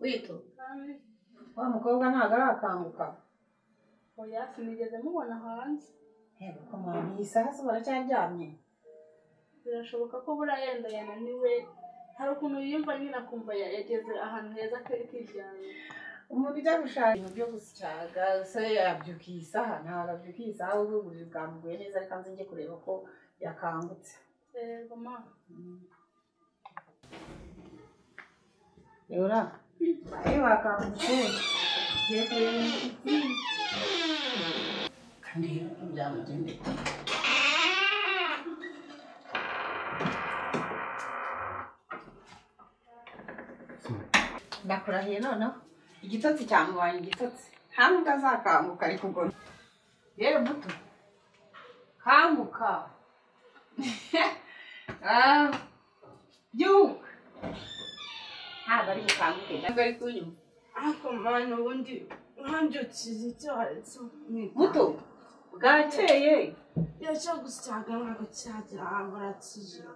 witu wa mukobwa ntabwo arakanguka Oya sinigeze mubona hanze umuntu iyi saha se baracyaryamye birashoboka ko buriya yenda yananiwe hari ukuntu yiyumva nyine akumva yageze ahantu heza akiryamye umuntu ujya gushaka ibintu byo gusyaga se yabyuka iyi saha ntabwo abyuka iyi saha ubu uburiri bwamuguye neza reka nze njye kureba ko yakangutse reba ma yora nawe wakangutse ugiye kureba inshuti kandi byamugendeye ndakurahiye noneho igitotsi cyamubaye igitotsi nta nubwo azakanguka ariko ubwo yewe muto kanguka Ah, byuka ntabwo ari bukanguke ntabwo ari kunyuma ariko mwana ubundi nkanbyukije icyorezo muto bwakeye nicyo gusyaga ntabwo cyagira kijoro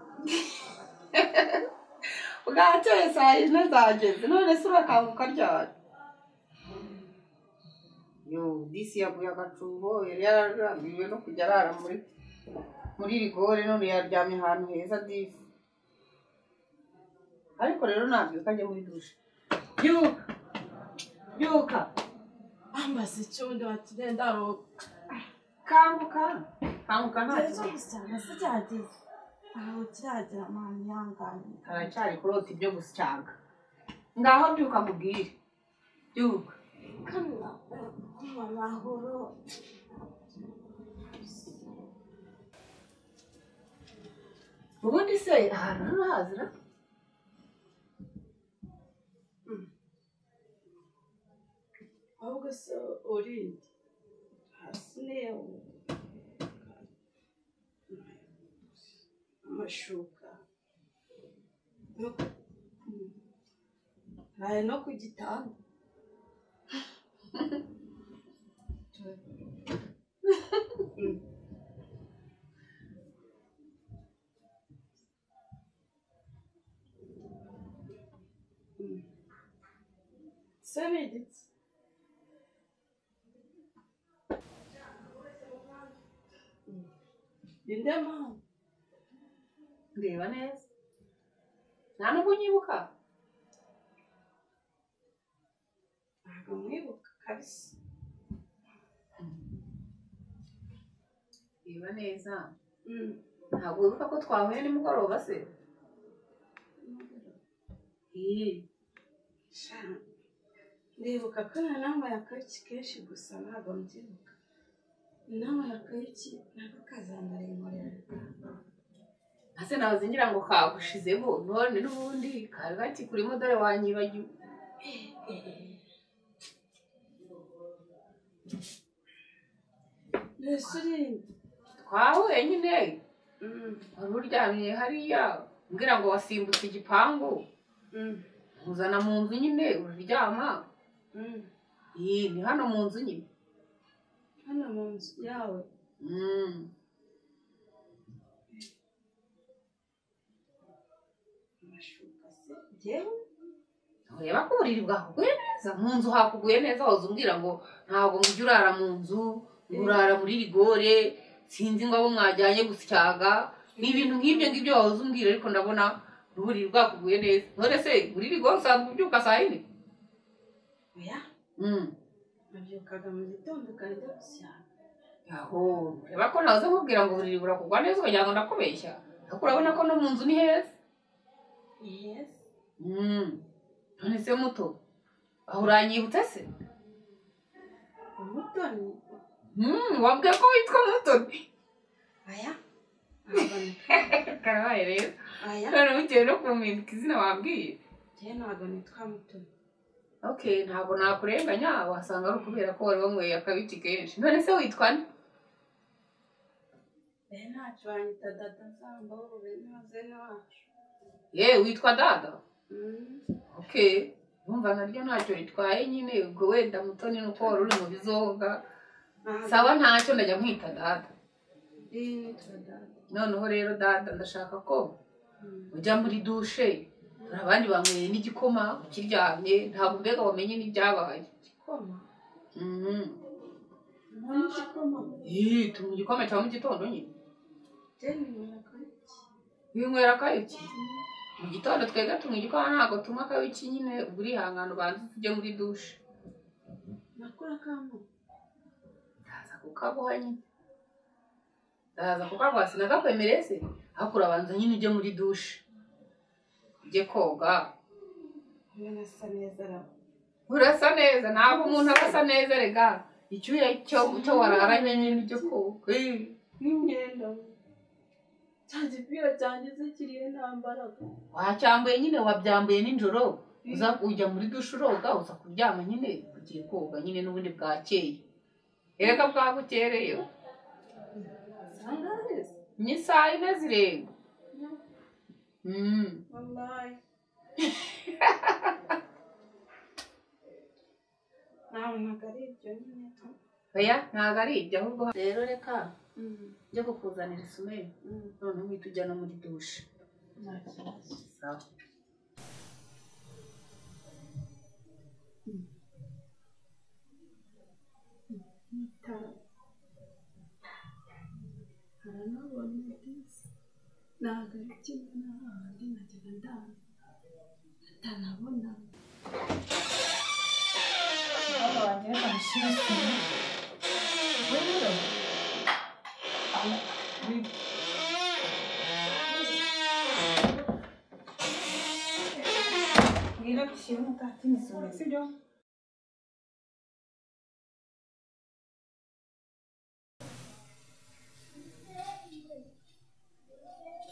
bwakeye saa yine zageze none se urakanguka ryari yo disi yaguye agacuho yari yararambiwe no kujya arara muri muri rigore none yaryamye ahantu heza disi ariko rero nabyuka ajye muri dushe byuka byuka bambaza icyundi bakigenda aruhuka kanguka kanguka nta nicyo kibazo gusyaga se cyageze ntabwo kiragira mwana ihanganye haracyari kurota ibyo gusyanga ngaho byuka mubwire byuka kana kunywa amahoro ubundi se ahantu ntahazira ahubwo se urinde hasi niyo amashuka no ku- hari no ku gitanda se ni igiti ninde mpamvu ndeba neza nta nubwo unyibuka ntabwo mwibuka kabisa ndeba neza Mm. ntabwo wibuka ko twahuye nimugoroba se Ih, Sha, ndibuka ko na nama yakariki kenshi gusa ntabwo mbyibuka inama yakariki nako kazanarinkorera ase nahoze ngira ngo kagushizeho none n'ubundi kari gakikurimo dore wanyibagiwe mbese urinde twahuye nyine Mm, wari uryamye hariya mbwira ngo wasimbutse igipangu mm, nkuzana mu nzu nyine uraryama mm. iyi ni hano mu nzu nyine hano mu nzu yawe Mm. amashuka se yewe ureba ko uburiri bwakuguye neza mu nzu hakuguye neza waza umbwira ngo ntabwo mujya urara mu nzu ngo urara muri rigore sinzi ngo abo mwajyanye gusyaga ni ibintu nk'ibyo ngibyo wahoze umbwira ariko ndabona uburiri bwakuguye neza none se muri rigore usanzwe ubyuka saa yine oya Mm. nabyukaga mu gitondo ukajya gushyaka aho ureba ko nahoze nkubwira ngo uburiri burakugwa neza ukagira ngo ndakubeshya ariko urabona ko no mu nzu ni heza yesi Mm. none se muto aho uranyibutse se umutoni Mm, wabwiye ko witwa mutoni aya ntabwo karabaye rero aya none bitewe no kumpinduka izina wabwiye njyewe ntabwo nitwa mutoni okay ntabwo nakurenganya wasanga ari ukubera ko wari wanyweye akabiti kenshi none se witwa nde be ntacyo wanyita dada zambo be ntazene wacu ye witwa dada Mm. okay urumva naryo ntacyo ritwaye nyine ubwo wenda mutoni nuko wari uri mu bizoga sawa ntacyo ndajya mwita dada noneho rero dada ndashaka ko ujya muri dushe hari abandi banyweye n'igikoma ukiryamye ntabwo mbega wamenye n'ibyabaye igikoma Mhm. ntabwo igikoma Ih, tunywa igikoma cya mu gitondo nyine jeni runaka iki winywera akayuki mu gitondo twebwe tunywa igikoma ntabwo tunywa akayuki nyine ubwo urihangana ubanza tujye muri dushe nakora akamwe ndaza kukaguha nyine ndaza kukaguha sinagakwemereye se ariko urabanza nyine ujye muri dushe ujye koga ubona asa neza araba urasa neza ntabwo umuntu aba asa neza rega icyuya cyo cyo wararanye nyine ujye koga Eh. n'imyenda cya gipira cyanjye se kiriho nta mbaraga wacyambuye nyine wabyambuye nijoro uza kujya muri dushe uroga uza kuryama nyine ugiye koga nyine n'ubundi bwakeye reka bwagukereye ni saa yine zirenga Mm. wallahi nabonaga ari ibyo nyine oya ntabwo ari ibyo ahubwo rero reka njye kukuzanira isumeri noneho uhita ujya no muri dushe nta kibazo sawa itara haranabona ndetse ntabwo ari kimwe n'abandi najyaga ndana atarabona Mama wanjye reka mushyire sima. We rero. Aho- wi- mbwira dushyire umugati n'isuri sibyo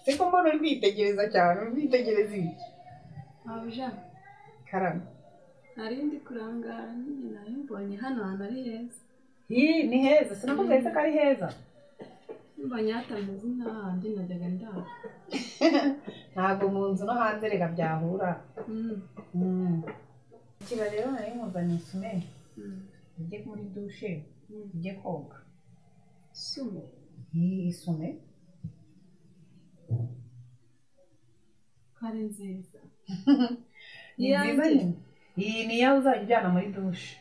ariko mbona uri kwitegereza cyane uri kwitegereza iki wabuja karame nari ndi kurangara nyine nari mbonye hano hantu ari heza Hi, ni heza sinavuga heza ko ari heza mbonye hatameze nk'ahandi najyaga ndana ntabwo mu nzu no hanze reka byahura Mm. kira rero nari nkuzaniye isumeri Mm. ujye muri dushe Mm. ujye koga sumo iyi isume ko ari nziza ni Iyanjye. nziza nyine iyi niyo uzajya ujyana muri dushe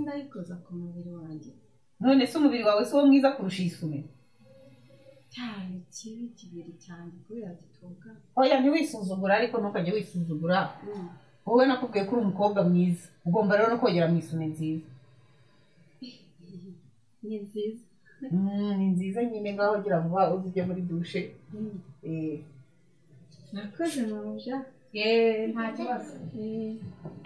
ndayikoza ku mubiri wanjye none se umubiri wawe si wo mwiza kurusha iyi sume cyari kibi kibiri cyane kubera gitoga oya ntiwisuzugura ariko ntukajye wisuzugura wowe nakubwiye ko uri umukobwa mwiza ugomba rero no kogera mu isume nziza ni nziza Mm, ni nziza nyine ngaho gira vuba uze ujye muri dushe Mm. Eh. nakoze mama ja yeee nta kibazo Eh,